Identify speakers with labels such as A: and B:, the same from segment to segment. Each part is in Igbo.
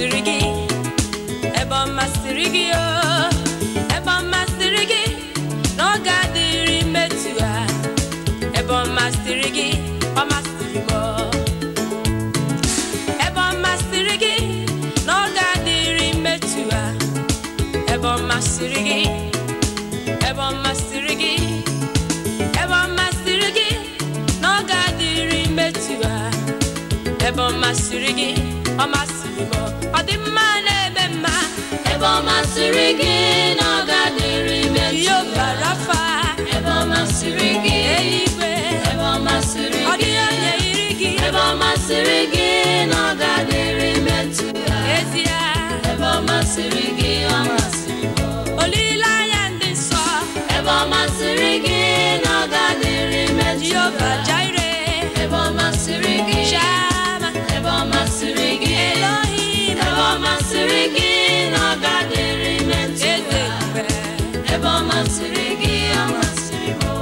A: masịrị gị ebe ọ masịrị gị o ebe ọ masịrị gị na ọ ga-adịrị mmetụ ha ebe ọ masịrị gị ọ masịrị m o. ebe ọ masịrị gị na ọ ga-adịrị mmetụ ha ebe ọ masịrị gị ebe ọ masịrị gị ebe ọ masịrị gị na ọ ga-adịrị mmetụ ha ebe ọ masịrị gị ọ masịrị m ọ dị mma na-eme mma
B: ebe ọ masịrị gị na ọ ga-adịrị metụ
A: ihe rafa
B: ebe ọ masịrị gị
A: eluigwe
B: ebe ọ masịrị
A: ọ
B: gị
A: dịghị onye yiri gị
B: ebe ọ masịrị gị na ọ ga-adịrị metụ
A: ezie
B: ebe ọ masịrị gị ọ masịrị m
A: olileanya ndị nsọ
B: ebe ọ masịrị gị na ọ ga-adịrị metụ
A: jehova jaire
B: ebe ọ masịrị gị
A: shama
B: ebe ọ masịrị gị
A: elohim
B: ebe ọ masịrị gị na ọ ga-adịrị metụ
A: eze mgbe
B: ebe ọ masịrị gị ọ masịrị m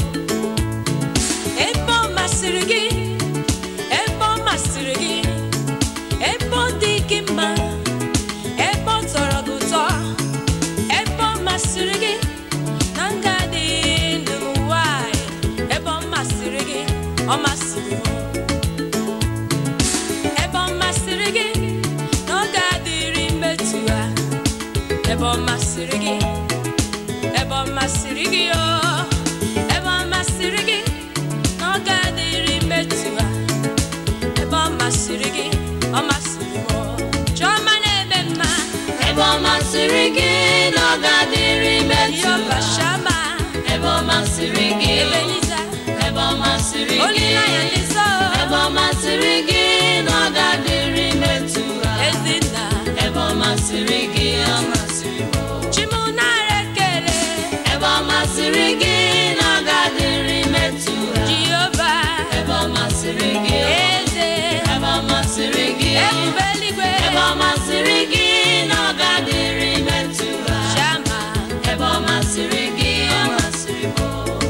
A: ebe ọ masịrị gị ebe ọ masịrị gị ebe ọ dị gị mma ebe ọ tọrọ gị ụtọ ebe ọ masịrị gị na nga dị ndụ n'ụwa a, ebe ọ masịrị gị ọ masịrị m ebe ọ masịrị gị na ọ ga-adịrị mmetụ ha ebe ọ masịrị gị ebe ọ masịrị gị o ebe ọ masịrị gị na ọ ga-adịrị mmetụ ha ebe ọ masịrị gị ọ masịrị m o. chiọma na-eme mma
B: ebe ọ masịrị gị na ọ ga-adịrị metụ
A: yọba shama
B: ebe ọ masịrị gị
A: ebe niza
B: ebe ọ masịrị gị
A: olileanya ndị nsọ
B: ebe ọ masịrị gị na ọ ga-adịrị metụ
A: ezinna
B: ebe ọ masịrị gị ọ masịrị m
A: chimunara ekele
B: ebe ọ masịrị gị na ọ ga-adịrị metụ
A: jehova
B: ebe ọ masịrị gị
A: eze
B: ebe ọ masịrị gị
A: ebube eluigwe
B: ebe ọ masịrị gị na ọ ga-adịrị metụ
A: shama
B: ebe ọ masịrị gị ọ masịrị m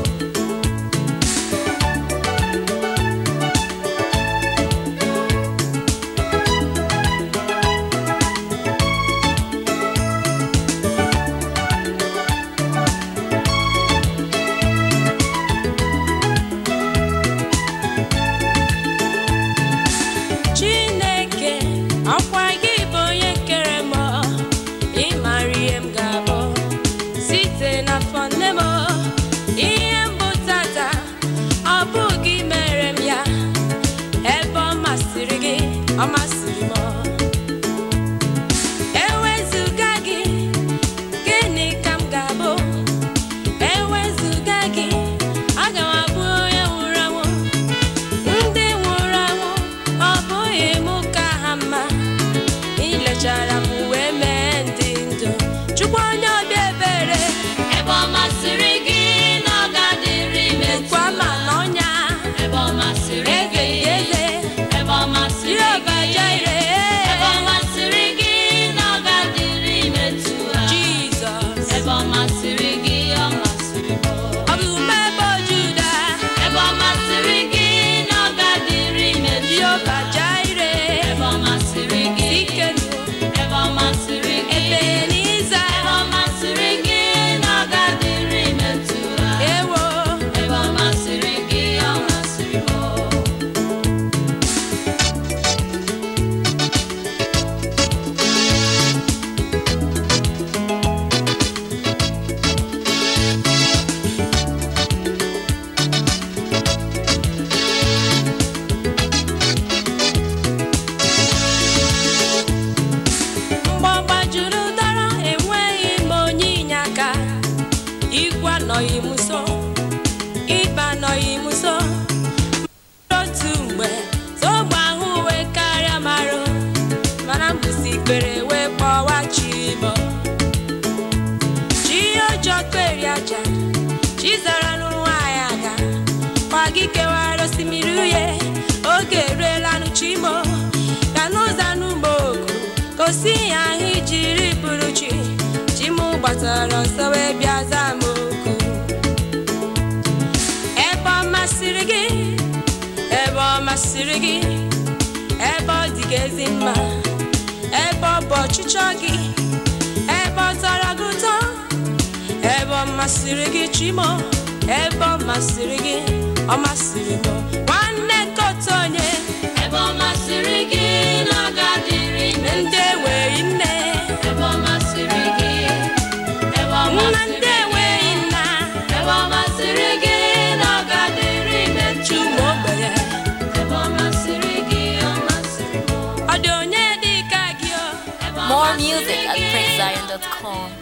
A: chineke ọkwa gị bụ onye kere m ịmara ihe m ga-abụ site n'afọ nne m ihe mbụ tata ọ bụghị mere m ya ebe ọ masịrị gị ọ masịrị m ewezụga gị gịnị ka m ga-abụ ewezụga gị aga m abụ onye nwụrụ anwụ ndị nwụrụ anwụ ọ bụghị mụ ka ha mma ilechara m wee mee ndị ndụ chukwu onye obi ebere
B: ebe ọ masịrị gị na ọ ga-adịrị metụ
A: kwa ma n'ọnya
B: ebe ọ masịrị
A: eze
B: gị
A: eze
B: ebe ọ masịrị
A: Jehova
B: gị
A: Jire
B: ebe ọ masịrị gị na ọ ga-adịrị metụ
A: Jizọs
B: ebe ọ masịrị gị ọ masịrị m
A: ọ bụ mmebe Juda
B: ebe ọ masịrị gị na ọ ga-adịrị metụ
A: Jehova Jire
B: ebe ọ masịrị gị
A: Sikenu
B: ebe ọ masịrị gị
A: Ebeniza
B: ebe ọ masịrị gị na ọ ga-adịrị metụ
A: ewo
B: ebe ọ masịrị gị ọ masịrị m
A: mgbọgba juru dọrọ enweghị m onye inye aka igwe anọghị m nso ịba anọghị m nso otu mgbe ogbe ahụ wee karịa marụ mana mbụsi ikpere wee kpọwa chibọ chi ọjọọ kperi aja chi zara n'ụwa ya aga kwa gị kewara osimiri uhie oge eruelanụ chimo ka n'ụzọ n'ugbo oku gosi ya ahụ ijiri bụrụ chi chimụ gbatara ọsọ wee bịa zaa m oku ebe ọ masịrị gị ebe ọ masịrị gị ebe ọ dị gị ezi mma ebe ọ bụ ọchịchọ gị ebe ọ tọrọ gị ụtọ ebe ọ masịrị gị chimo ebe ọ masịrị gị ọ masịrị m nwanne nkọta onye
B: ebe ọ masịrị gị na ọ ga-adịrị ime
A: ndị enweghị nne
B: ebe ọ masịrị gị ebe ọ
A: nwa ndị
B: masịrị gị
A: enweghị nna
B: ebe ọ masịrị gị na ọ ga-adịrị ime
A: chuma ogbenye
B: ebe ọ masịrị gị ọ masịrị m
A: ọ dị onye dị ka gị o
B: ebe ọ
C: More
B: masịrị
C: music at
B: gị
C: PrinceZion.com.